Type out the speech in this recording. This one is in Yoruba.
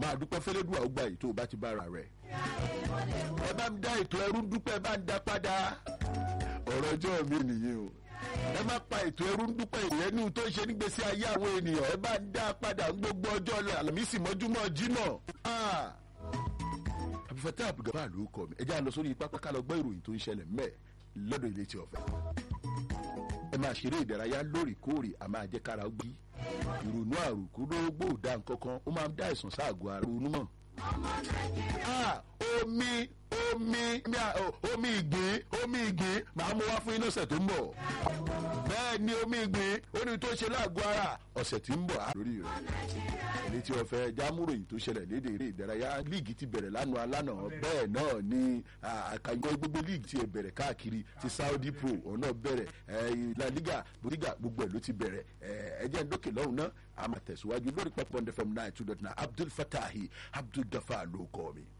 máa dúpẹ́ fẹ́lẹ́dùn àwọn gbà yìí tó o bá ti bára rẹ̀ ẹ bá ń dá ètò ẹrú dúpẹ́ ẹ bá ń dá padà ọ̀rọ̀ ọjọ́ mi nìyẹn o ẹ má pa ètò ẹrú dúpẹ́ ìyẹnú tó ń ṣe nígbèsí ayé àwọn ènìyàn ẹ bá ń dá padà ń gbogbo ọjọ́ àlàmísì mọ́júmọ́ jimọ̀ àbúfẹ́tẹ́ àbúgàbá ló kọ́ mi ẹ já lọ sórí pápá ká lọ gbọ́ ìròyìn tó ń ṣẹlẹ̀ mẹ́ lọ́dọ̀ ilé tí ọ̀fẹ́ ẹ máa ṣeré ìdárayá lóòrèkóòrè a máa jẹ́ kára gbí ìrònú àròkúrógbò dá nǹkan kan ó máa ń dá ìsàn sáàgọ́ ara ronú mọ́. omi omi omi ìgbín omi ìgbín màá mú wá fún iná ọ̀sẹ̀ tó ń bọ̀ bẹ́ẹ̀ ni omi ìgbín ó ní tó ṣe láàgọ́ ara ọ̀sẹ̀ tí ń bọ̀ lórí rẹ̀ èyí tí wọ́n fẹ́ jámúròyìn tó ṣẹlẹ̀ léde eré ìdárayá líìgì ti bẹ̀rẹ̀ lánàá lánàá bẹ́ẹ̀ náà ni àkànjọ gbogbo líìgì ti bẹ̀rẹ̀ káàkiri ti saudi pro ọ̀nà bẹ̀rẹ̀ la liga bodiga gbogbo ẹ̀ ló ti bẹ̀rẹ̀ ẹ̀jẹ̀ ń dókè lọ́hùn náà a máa tẹ̀síwájú lórí pẹ́pọ́ ndfm nine two dot nine abdul fatahi abdul gafa ló kọ́ mi.